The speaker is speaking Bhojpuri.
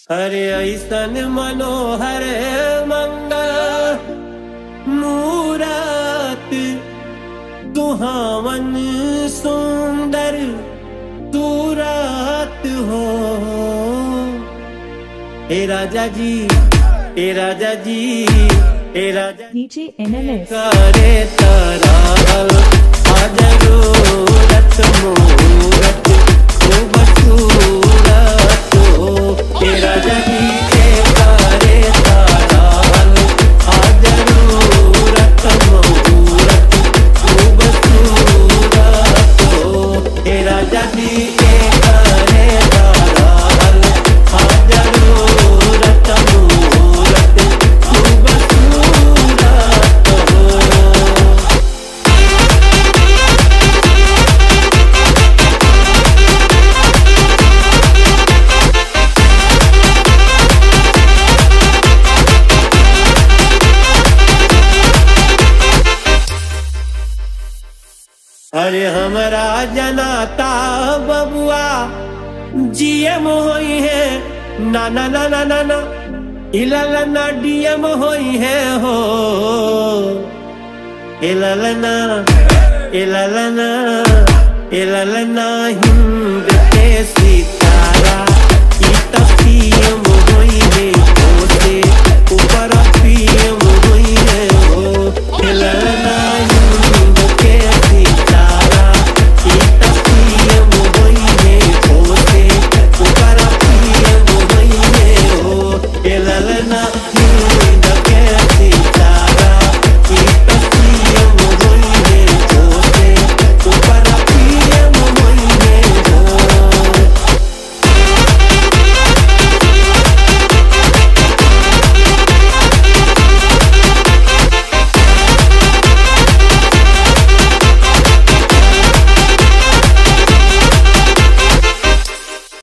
अरे ऐसन मनोहर मंगल मूरत सुहावन सुंदर सूरत हो ए राजा जी ए राजा जी ए राजा DJ NLS. करे तराल जरूरत मूरत खूब सूरत हो तेरा जगी के करे तराल जरूरत मूरत खूब सूरत हो तेरा जगी के करे तराल जरूरत मूरत खूब सूरत हो अरे हमरा जनाता बबुआ जीएम होई है ना ना ना ना ना ना इललना डीएम होई है हो इललना इललना इललना हिंद के सीता